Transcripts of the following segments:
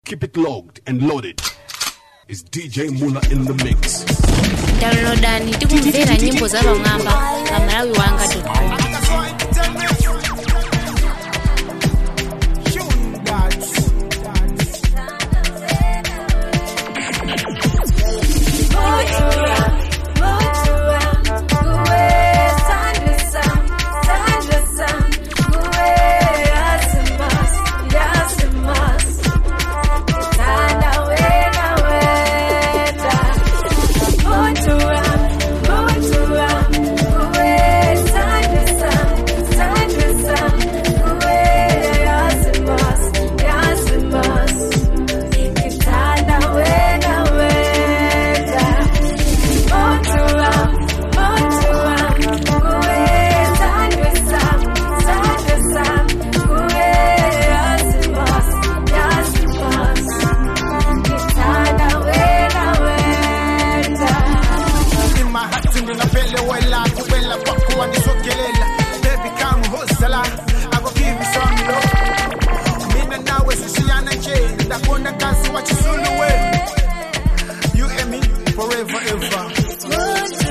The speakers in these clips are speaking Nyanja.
Keep it logged and loaded. It's DJ Mula in the mix. downloadani tikumvera nyimbo za pamwamba pa malawi wanga com in my heart ndinapelewela kuwela kwako wanisogelela baby come hosela I go give you some love mina nawe sishiyana nje ndakona kazi wachisuluwe you and me forever ever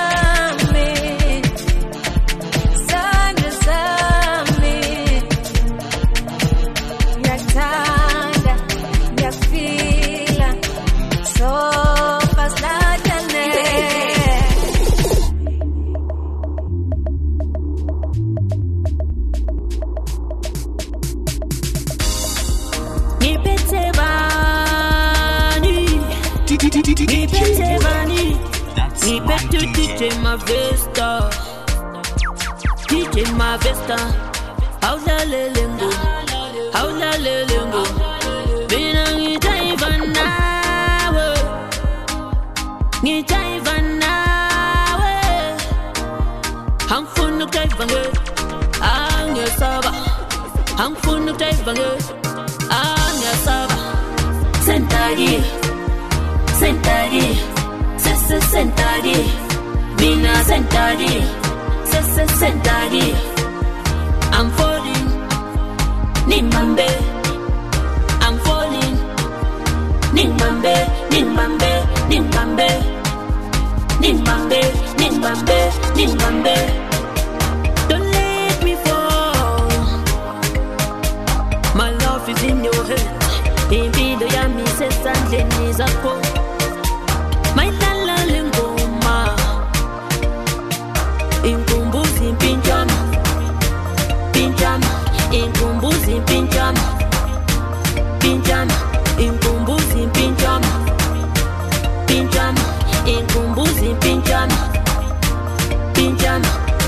Nipete bani, nipete bani, nipete DJ Mavesta, DJ Mavesta, hausa lelengo, hausa lelengo, bina ngitaiva nawe, ngitaiva nawe, hamfunu kutaiva nge, angesaba, hamfunu kutaiva nge, angesaba, sentagi, sentagi, sese sentagi, mina sentagi, sese sentagi, I'm falling, nimbambe, I'm falling, nimbambe, nimbambe, nimbambe, nimbambe, nimbambe, nimbambe. Don't let me fall. My love is in your hands. Impido yami sesandleni zakho. Mayidlala le ngoma. Inkumbuzi impinjama. Pinjama. Inkumbuzi impinjama. Pinjama. Inkumbuzi impinjama. Pinjama. Inkumbuzi impinjama. Pinjama.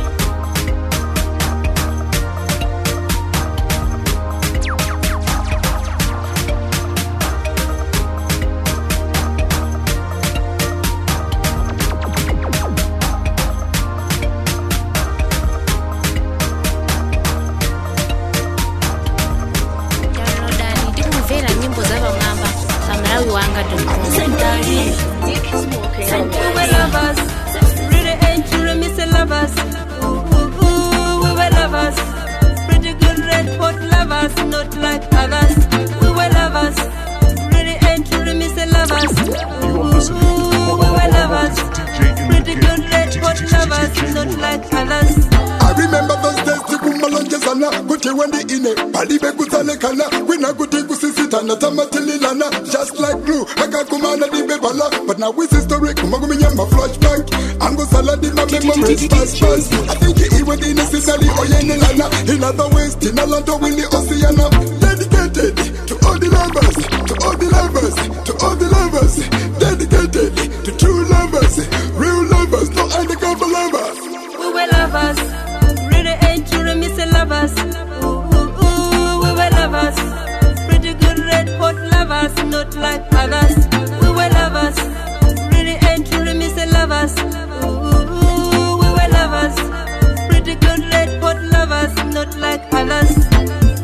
downloadani tikumvera nyimbo za pamwamba pa malawi wanga com Sentari. We were lovers, really ain't you me say lovers. Ooh, ooh, ooh, we were lovers, pretty good red hot lovers, not like others. We were lovers, really ain't you me say lovers. Ooh, ooh, we were lovers, pretty good red hot lovers, not like others. I remember those days tikumalonjezana kuti wendi ine palibe kutsalekana kwina kuti kusisitana tamatililana just like glue akakumana dibebala but now with history kumakuminyama flashback angusaladi ma memories fast fast I think iwe necessary oyenelana in other ways tinalanto wili osiana dedicated to all the lovers to all the lovers to all the lovers dedicated to true lovers real lovers no undercover lovers We were lovers, really ain't you me say lovers. Ooh, ooh, ooh, we were lovers, pretty good red hot lovers, not like others. We were lovers, really ain't you me say lovers. Ooh, ooh, ooh, we were lovers, pretty good red hot lovers, not like others.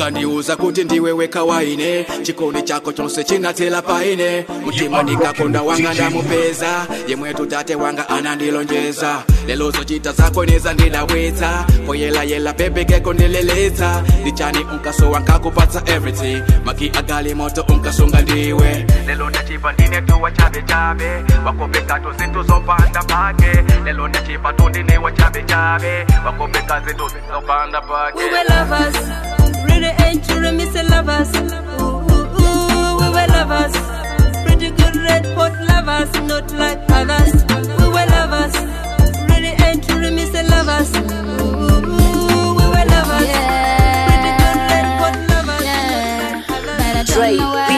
ukandiuza kuti ndiwe weka waine chikondi chako chonse chinatela paine mtima ndikakonda wanga ndamupeza yemwetu tate wanga anandilonjeza lelo zochita zako neza ndidawetsa koyelayela pepekeko ndileletsa ndichani unkaso wankakupatsa everything maki agali moto unkasunga ndiwe lelo ndachipa ndine tuwa chabe chabe wakopeka tu zintu zopanda pake lelo ndachipa tu ndine wa chabe chabe wakopeka zintu zopanda pake We were lovers, really ain't true, me say lovers. Ooh, ooh, ooh, we were lovers, pretty good red hot lovers, not like others. We were lovers, really ain't true, me say lovers. Ooh, ooh, ooh, we were lovers, pretty good red hot lovers, not like others. Dre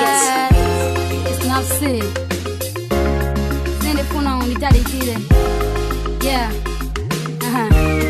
Beats. It's not sick. Send it phone on the daddy kid. Yeah. Aha.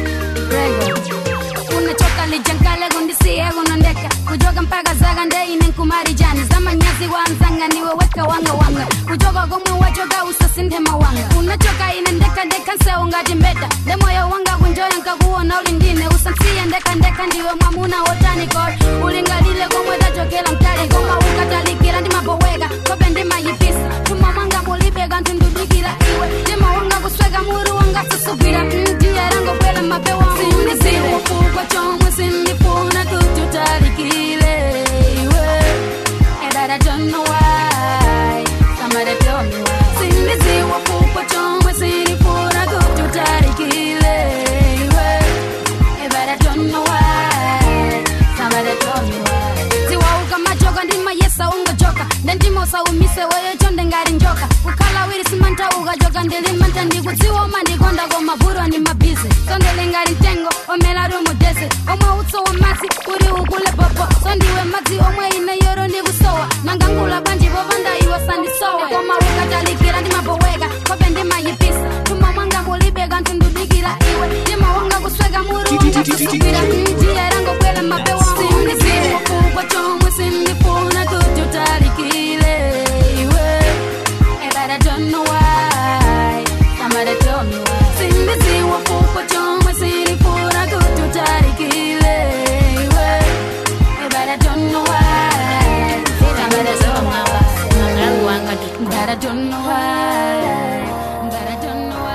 Rego. unachoka lijankale gundisiye gunondeka kujoga mpaka zaga ndeine nkumari jani zamanyazi wanzanga niweweka wanga wanga kujoga gomwe wajoga usasinde mawanga unachoka ine ndeka ndeka nseungati mbeta ndemoyo wanga kunjoya nkakuwona ulindine usansiye ndeka ndeka ndiwe mwamuna wotani kor ulingalile gomwe dajokela mtali goma ukatalikila ndimaboweka kobe ndimayipisa tuma mwanga mulibega ntundudikila iwe ndimawanga kusweka muru wanga susubira mtierangokwela mapewa sindiziwe kubwa chomwe sindifuna tututalikile iwe and I don't know why somebody tell me why sindiziwe kubwa chomwe sindifuna tututalikile iwe and I don't know why somebody tell me why ziwauka majoka ndimayesa ungojoka ndendimosaumise weyo ndengari njoka kukhala wiri simanta ukajoka ndilimanta ndikudziwoma ndikonda komavurwa ni mabizi sondelingari ntengo omela rumudese omwe utso wa masi uri ukule popo sondiwe madzi omwe ine yoro ndikusowa nangangula banji vovanda iwo sandisowe koma ukatalikira ndimaboweka kobe ndimayipisa tuma mwanga mulibeka ntundudikira iwe ndimawanga kusweka muru wanga kusubira mtierangokwela mapewa sindiziwa kubwa chomwe sindifuna tututalikile iwe and I don't know why. Somebody tell me why. Sindiziwa kubwa chomwe sindifuna tututalikile iwe and I don't know why. Somebody tell me why. Malawi wanga That I don't know why. That I don't know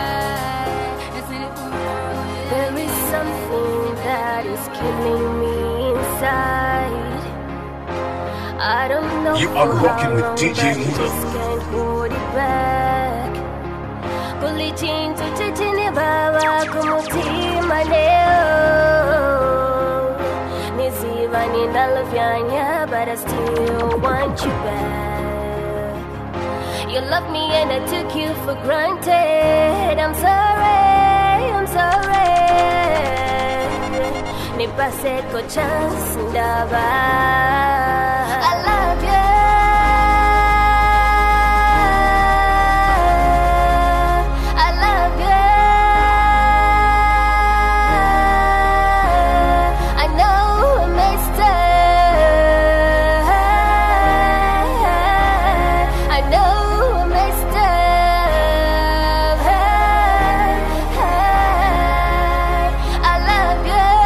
why. There is something that is killing me inside. I don't know You are for rocking how with long, DJ but I Muda. just can't hold it back. Kuli chintu chichini baba kumutima leo Niziva ninalovyanya but I still want you back You love me and I took you for granted I'm sorry, I'm sorry Nipaseko chance ndaba I love you I love you I know I messed up I know I messed up I love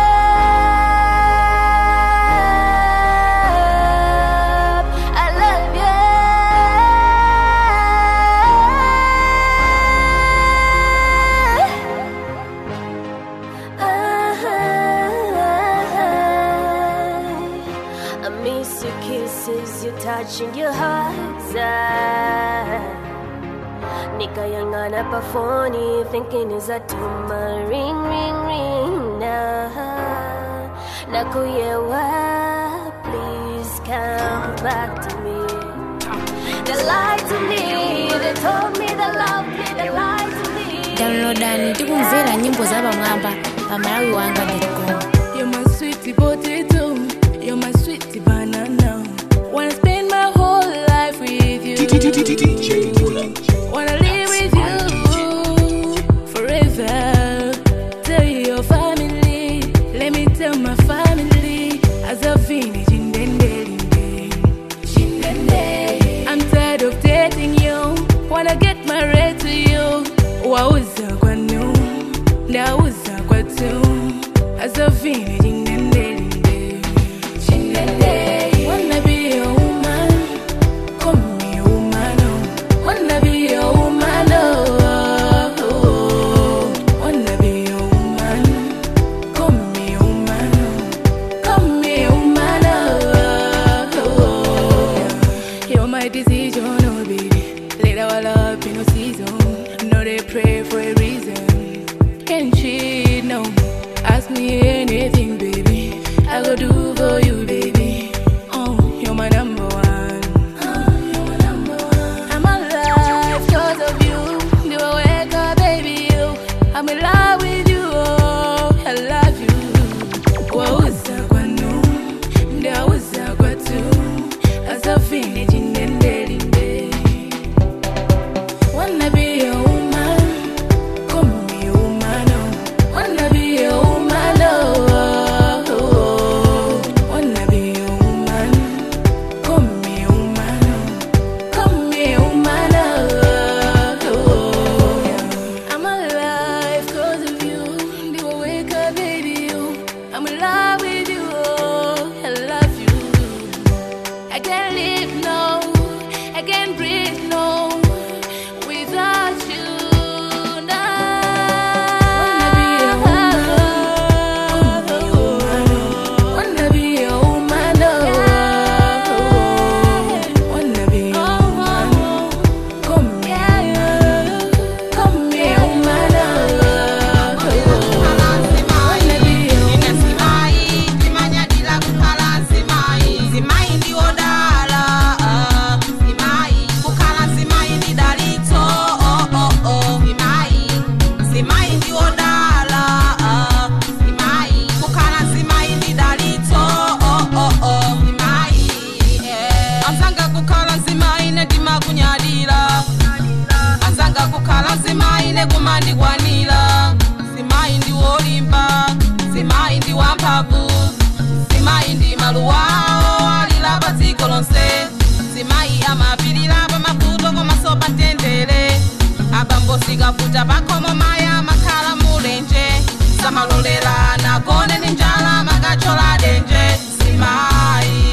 you I love you I miss your kisses, your touch and your hugs. Nikayangana pa phone, thinking is that tuma ring, ring, ring na Nakuyewa, please come back to me. They lied to me, they told me they loved me, they lied to me. downloadani tikumvera nyimbo za pamwamba pa malawi wanga com You're my sweetie potato. You're my sweetie banana. Wanna spend my whole life with you. DJ Mula. Wanna live with you forever. Tell your family. Let me tell my family. As a village in I'm tired of dating you. Wanna get married to you. Wauza kwa nu. Ndauza kwa tu. As a village in You're my decision, oh baby. Let our love be no season. No, they pray for a reason. Can't cheat, no. Ask me anything, baby. I go do for you, baby. Oh, you're my number one. I'm alive cause of you. Do I wake up, baby? You. I'm in love with you. Oh, I love you. Wauza kwanu, ndauza kwatu. Asafini jinendelinde. Wanna be a woman, call me a woman. oh. Wanna be a woman, oh, oh, oh. Wanna be a woman, call me a woman. oh. Call me a woman, oh, oh, oh. I'm alive 'cause of you. Do I wake up, baby? You. I'm in love with you. Oh, I love you. I can't live no, I can't breathe no, without you. No. Wanna be a woman, oh. Wanna be a woman, come here, come here, woman, oh. Wanna be a woman. anzanga kukhala nzimayi nekumandikwanira zimayi ndi wolimba zimayi ndi wamphamvu zimayi ndi maluwawo alira pa dziko lonse zimayi amapirira pa mavuto komanso pa mtendere abambo sikavuta pakhomo mayi amakhala mulenje samalolera nagone ndi njala makachola denje zimayi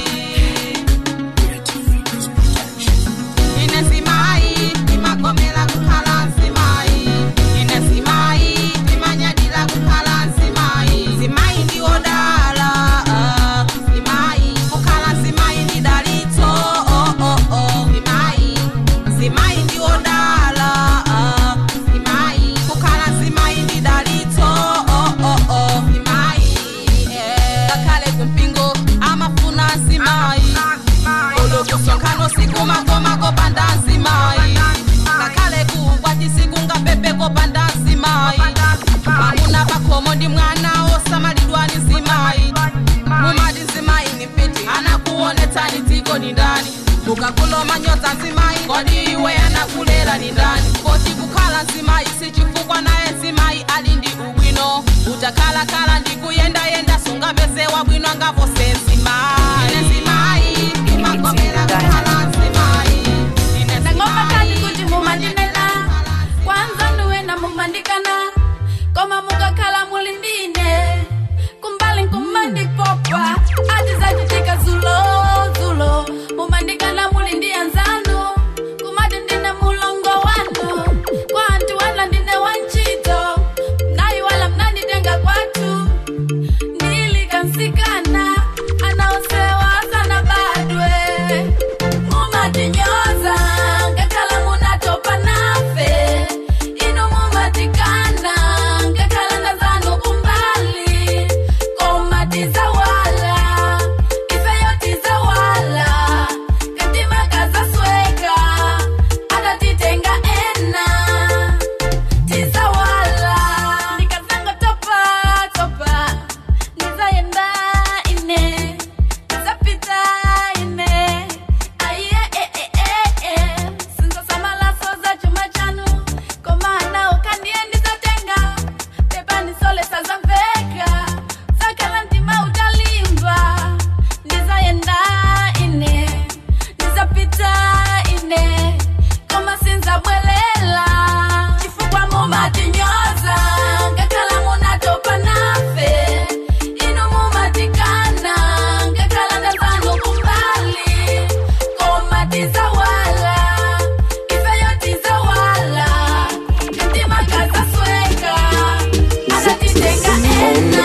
ine zimayi imagomera kukhala nzimayi ine zimayi imanyadira kukhala nzimayi zimayi ndiwodala ah, zimayi kukhala nzimayi ndi dalitso oh, oh, oh. zimayi zimayi ndiwodala ah, zimayi kukhala nzimayi ndi dalitso oh, oh, oh. zimayi eh. ngakhale kumpingo amafuna nzimayi olokusonkhano sikumakomako panda nzimayi ngakhale kukwati sikungapepeko panda nzimayi mwamuna pakhomo ndi mwana osamalidwa ni nzimayi mumati nzimayi ni mpiti anakuonetsani dziko ni ndani mukakuloma nyodza nzimayi kodi iwe anakulera ni ndani koti kukhala nzimayi sichifukwa naye nzimayi ali ndi ubwino utakhalakhala ndi kuyendayenda sungapeze wabwino angavose nzimayi ine nzimayi imagomera kukhala nzimayi ine ndangomba kati kuti mumandinena kwanza ndiwena mumandikana koma mukakhala muli ndine kumbali nkumandipopa ati zachitika zulo zulo mumandikana muli ndi anzanu kumati ndine mulongo wanu kwa anti wala ndine wanchito nayi wala mnanditenga kwatu ndilikansikana anaosewa sana badwe mumatinyoza ngakhala munatopa nafe inu mumatikana ngakhala ndazanu kumbali komatizawala ifeyotizawala katimakazasweka atatitenga ena tizawala ndikazanga topa topa ndizayenda ine ndizapita ine aiye sinzasamalaso za chuma chanu komana ukandie ndizatenga pepanisolesa zamveka zakala ntima utalimba ndizayenda ine ndizapita ine koma sinzabwelela chifukwa mumatinyoza ngakhala munatopa nafe inu mumatikana ngakhala ndazanu kumbali koma tizawala ifeyo tizawala ntimagazasweka atatitenga ena